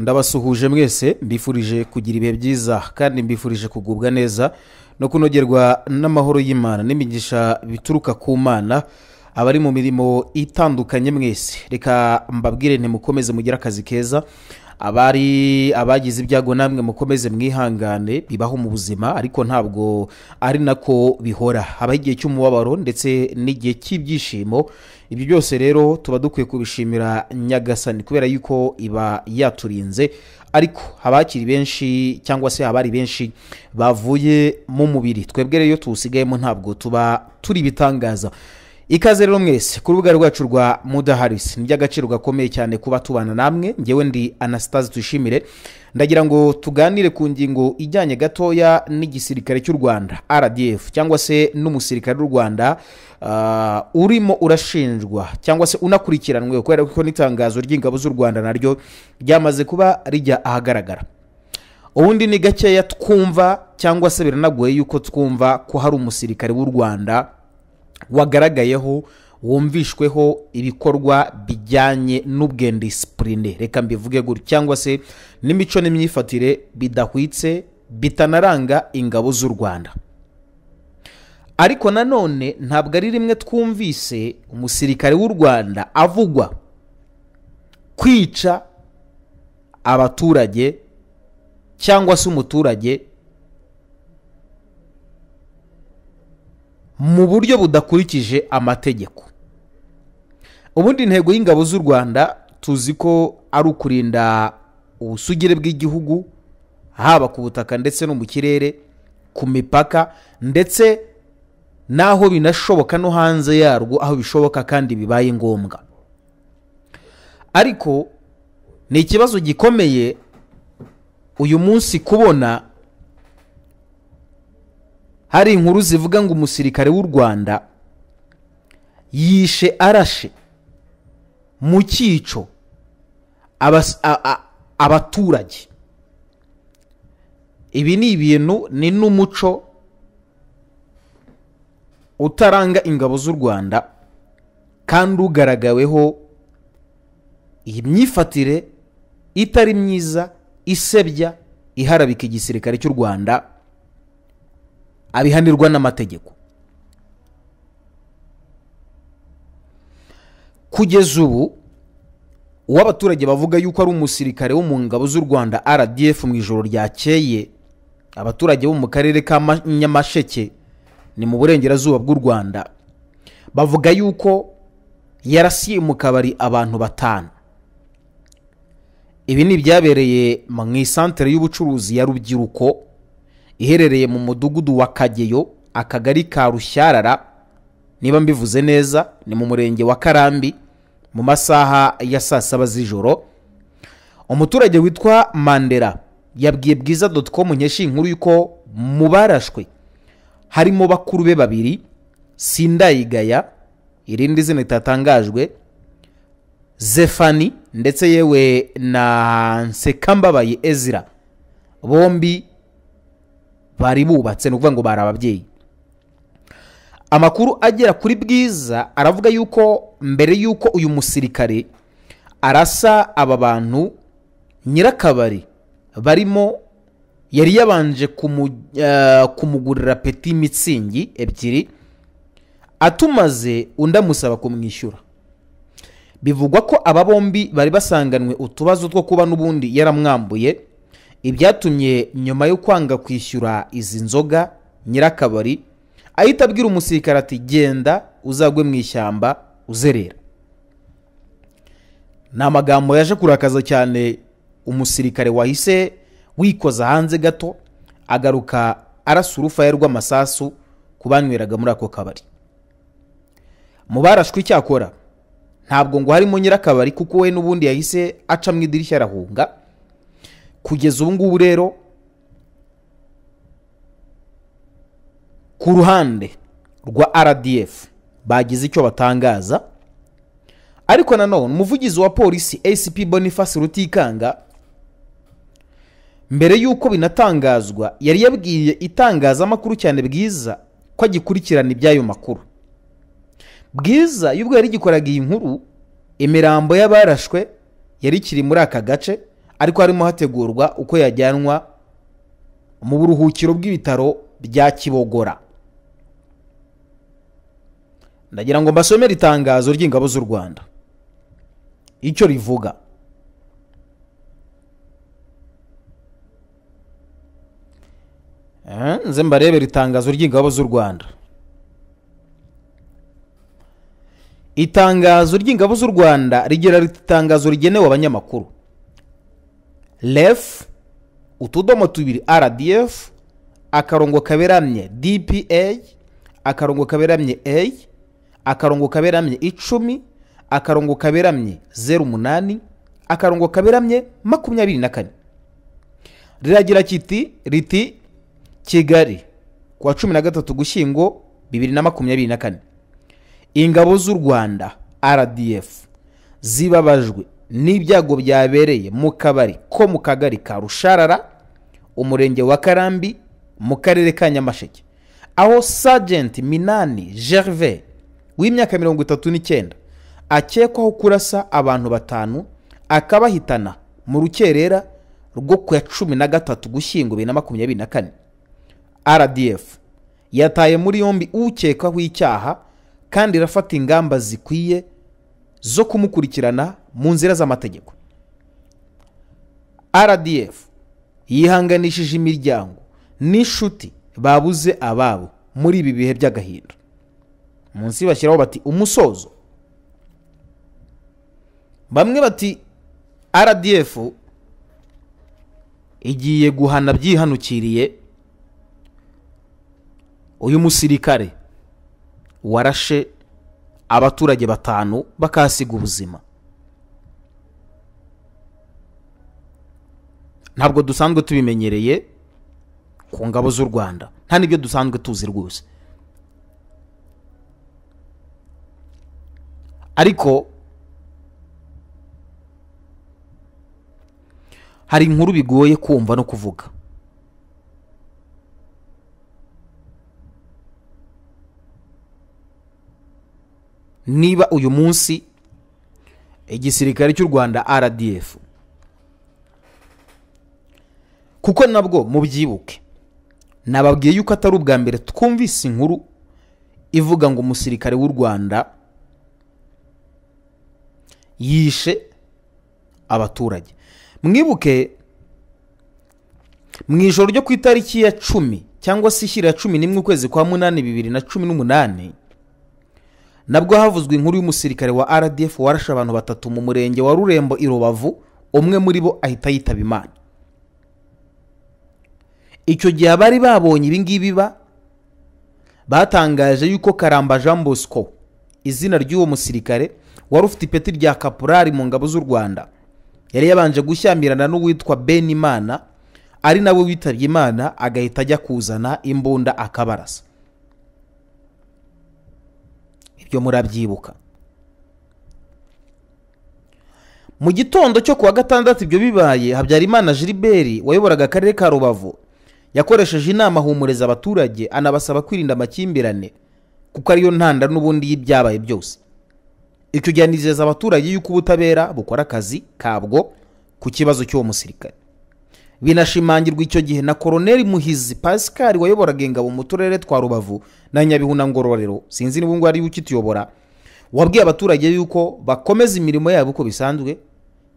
ndabasuhuje mwese mbifurije kugira ibihe byiza kandi mbifurije kugubwa neza no kunogerwa n'amahoro y'imana n'imigisha bituruka ku mana abari mu mirimo itandukanye mwese reka mbabwire ntimukomeze mugire akazi keza abari abagize ibyago namwe mukomeze mwihangane bibaho mu buzima ariko ntabwo ari nako bihora habaho igihe cy'umubabaro ndetse n'igihe cy'ibyishimo ibyo byose rero tuba dukwiye kubishimira nyagasani kubera yuko iba yaturinze ariko abakiri benshi cyangwa se abari benshi bavuye mu mubiri twebwe rero iyo tuwusigayemo ntabwo tuba turi ibitangaza ikaze rero mwese ku rubuga rwacu rwa mudaharisi ni iby'agaciro gakomeye cyane kuba tubana namwe ngewe ndi anasitazi tuyishimire ndagira ngo tuganire ku ngingo ijyanye gatoya n'igisirikare cy'u rwanda rdf cyangwa se n'umusirikare w'u rwanda uh, urimo urashinjwa cyangwa se unakurikiranwe kubera ko n'itangazo ry'ingabo z'u rwanda naryo ryamaze kuba rijya ahagaragara ubundi ni gakeya twumva cyangwa se biranagoye yuko twumva ko hari umusirikare w'u rwanda wagaragayeho wumvishweho ibikorwa bijyanye n'ubwendisipurine reka mbivuge gutyo cyangwa se n'imico n'imyifatire bidahwitse bitanaranga ingabo z'u rwanda ariko nanone ntabwo ari rimwe twumvise umusirikare w'u rwanda avugwa kwica abaturage cyangwa se umuturage mu buryo budakurikije amategeko ubundi intego y'ingabo z'u rwanda tuzi ko ari ukurinda ubusugire bw'igihugu haba ku butaka ndetse no mu kirere ku mipaka ndetse n'aho binashoboka no hanze yarwo aho bishoboka kandi bibaye ngombwa ariko ni ikibazo gikomeye uyu munsi kubona hari inkuru zivuga ngo umusirikare w'u rwanda yishe arashe mu cyico abaturage ibi ni ibintu ni n'umuco utaranga ingabo z'u rwanda kandi ugaragaweho iyi myifatire itari myiza isebya iharabika igisirikare cy'u rwanda abihanirwa n'amategeko kugeza ubu uwo abaturage bavuga yuko ari umusirikare wo mu ngabo z'u rwanda rdf mu ijoro ryakeye abaturage bo mu karere ka nyamasheke ni mu burengerazuba bw'u rwanda bavuga yuko yarasiye mu kabari abantu batanu ibi ni ibyabereye mu isantere y'ubucuruzi ya rubyiruko iherereye mu mudugudu wa kageyo akagari ka rushyarara niba mbivuze neza ni mu murenge wa karambi mu masaha ya saa saba z'ijoro umuturage witwa mandera yabwiye bwiza doti komu nkesha inkuru y'uko mu barashwe harimo bakuru be babiri sindayigaya irindi zina ritatangajwe zefani ndetse yewe na nsekambabaye ezira bombi bari bubatse ni ukuvuga ngo bari ababyeyi amakuru agera kuri bwiza aravuga yuko mbere y'uko uyu musirikare arasa aba bantu nyirakabari barimo yari yabanje kumugurira peti mitsingi ebyiri atumaze undi amusaba kumwishyura bivugwa ko aba bombi bari basanganwe utubazo two kuba n'ubundi yaramwambuye ibyatumye nyuma yo kwanga kwishyura izi nzoga nyirakabari ahita abwira umusirikare ati genda uzagwe mu ishyamba uzerera ni amagambo yaje kurakaza cyane umusirikare wahise wikoza hanze gato agaruka arasa urufaya rw'amasasu ku banyweraga muri ako kabari mu barashwe icyakora ntabwo ngo harimo nyirakabari kuko we n'ubundi yahise aca mu idirishya arahunga kugeza ubu ngubu rero ku ruhande rwa rdf bagize icyo batangaza ariko nanone umuvugizi wa polisi acp boniface rutikanga mbere y'uko binatangazwa yari yabwiye itangazamakuru cyane bwiza ko agikurikirana iby'ayo makuru bwiza y'ubwo yari gikoraga iyi nkuru imirambo y'abarashwe yari ikiri muri aka gace ariko harimo hategurwa uko yajyanwa mu buruhukiro bw'ibitaro bya kibogora ndagira ngo mbasomere itangazo ry'ingabo z'u rwanda icyo rivuga Eh, nze mbarebera itangazo ry'ingabo z'u rwanda itangazo ry'ingabo z'u rwanda rigira riti itangazo rigenewe abanyamakuru ref utudomo tubiri rdf akarongo kaberamye dpa akarongo kaberamye a akarongo kaberamye icumi akarongo kaberamye zeru umunani akarongo kaberamye makumyabiri na kane riragira kiti riti kigali ku wa cumi na gatatu gushyingo bibiri na makumyabiri na kane ingabo z'u rwanda rdf zibabajwe n'ibyago byabereye mu kabari ko mu kagari ka rusharara umurenge wa karambi mu karere ka nyamasheke aho sajenti minani gerve w'imyaka mirongo itatu n'icyenda akekwaho kurasa abantu batanu akabahitana mu rukerera rwo ku ya cumi na gatatu gushyingo bibiri na makumyabiri na kane rdf yataye muri yombi ukekwaho icyaha kandi irafata ingamba zikwiye zo kumukurikirana mu nzira z'amategeko rdf yihanganishije imiryango n'inshuti babuze ababo muri ibi bihe by'agahinda munsi bashyiraho bati umusozo bamwe bati rdf igiye guhana byihanukiriye uyu musirikare warashe abaturage batanu bakahasiga ubuzima ntabwo dusanzwe tubimenyereye ku ngabo z'u rwanda nta n'ibyo dusanzwe tuzi rwose ariko hari inkuru bigoye kumva no kuvuga niba uyu munsi igisirikare cy'u rwanda rdf kuko nabwo mubyibuke nababwiye yuko atari ubwa mbere twumvise inkuru ivuga ngo umusirikare w'u rwanda yishe abaturage mwibuke mu ijoro ryo ku itariki ya cumi cyangwa se ishyira ya cumi n'imwe ukwezi kwa munani bibiri na cumi n'umunani nabwo havuzwe inkuru y'umusirikare wa rdf warashe abantu batatu mu murenge wa rurembo i rubavu umwe muri bo ahita yitaba imana icyo gihe abari babonye ibingibi ba batangaje yuko karamba jean bosco izina ry'uwo musirikare wari ufite ipeti rya kapurari mu ngabo z'u rwanda yari yabanje gushyamirana n'uwitwa benimana ari nawe witabye imana agahita ajya kuzana imbunda akabarasa ibyo murabyibuka mu gitondo cyo kuwa gatandatu ibyo bibaye habyarimana gilbert wayoboraga akarere ka rubavu yakoresheje inama ahumuriza abaturage anabasaba kwirinda amakimbirane kuko ariyo ntanda n'ubundi y'ibyabaye byose icyo gihe anizeza abaturage yuko ubutabera bukora akazi kabwo ku kibazo cy'uwo musirikare binashimangirwa icyo gihe na koroneli muhizi pascal wayoboraga ingabo mu turere twa rubavu na nyabihu na ngororero sinzi niba ngubu ariwe ukituyobora wabwiye abaturage yuko bakomeza imirimo yabo uko bisanzwe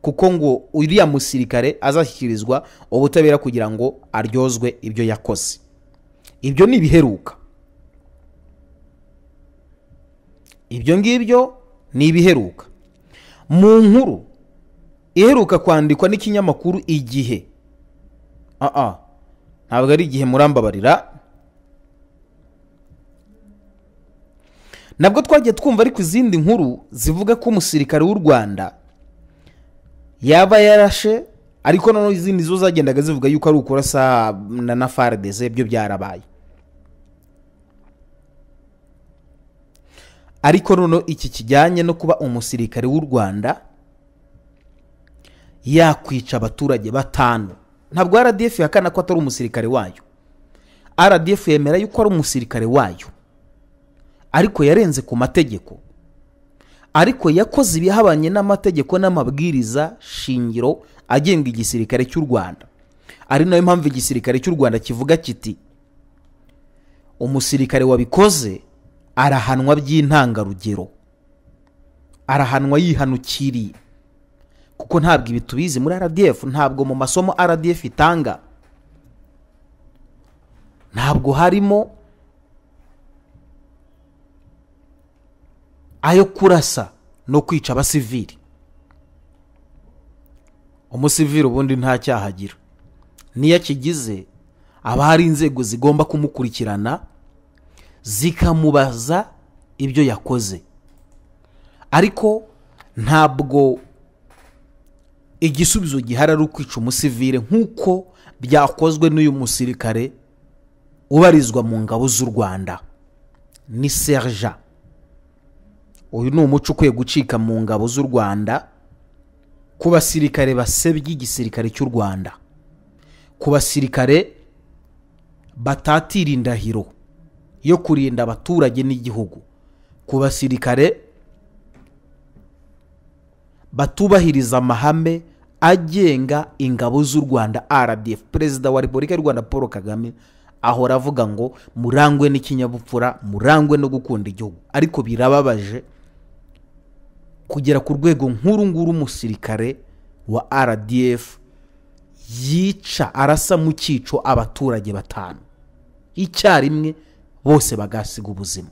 kuko ngo uriya musirikare azashyikirizwa ubutabera kugira ngo aryozwe ibyo yakoze ibyo ni ibiheruka ibyo ngibyo ni ibiheruka mu nkuru iheruka kwandikwa n'ikinyamakuru igihe aha ntabwo ari igihe murambabarira nabwo twagiye twumva ariko izindi nkuru zivuga ko umusirikare w'u rwanda yaba yarashe ariko noneho izindi zo zagendaga zivuga yuko ari ukurasa na farideze byo byarabaye ariko noneho iki kijyanye no kuba umusirikare w'u rwanda yakwica abaturage batanu ntabwo rdf yakana ko atari umusirikare wayo rdf yemera yuko ari umusirikare wayo ariko yarenze ku mategeko ariko yakoze ibihabanye n'amategeko n'amabwiriza shingiro agenga igisirikare cy'u rwanda ari nayo mpamvu igisirikare cy'u rwanda kivuga kiti umusirikare wabikoze arahanwa by'intangarugero arahanwa yihanukiriye kuko ntabwo ibi tubizi muri rdf ntabwo mu masomo rdf itanga ntabwo harimo ayo kurasa no kwica abasivili umusivili ubundi nta cyaha agira niyo akigize haba hari inzego zigomba kumukurikirana zikamubaza ibyo yakoze ariko ntabwo igisubizo gihari ari ukwica umusivile nk'uko byakozwe n'uyu musirikare ubarizwa mu ngabo z'u rwanda ni serja uyu ni umuco ukwiye gucika mu ngabo z'u rwanda ku basirikare basebya igisirikare cy'u rwanda ku basirikare batatira indahiro yo kurinda abaturage n'igihugu ku basirikare batubahiriza amahame agenga ingabo z'u rwanda rdf perezida wa repubulika y'u rwanda paul kagame ahora avuga ngo murangwe n'ikinyabupfura murangwe no gukunda igihugu ariko birababaje kugera ku rwego nk'uru nguru umusirikare wa rdf yica arasa mu cyico abaturage batanu icyarimwe bose bagasiga ubuzima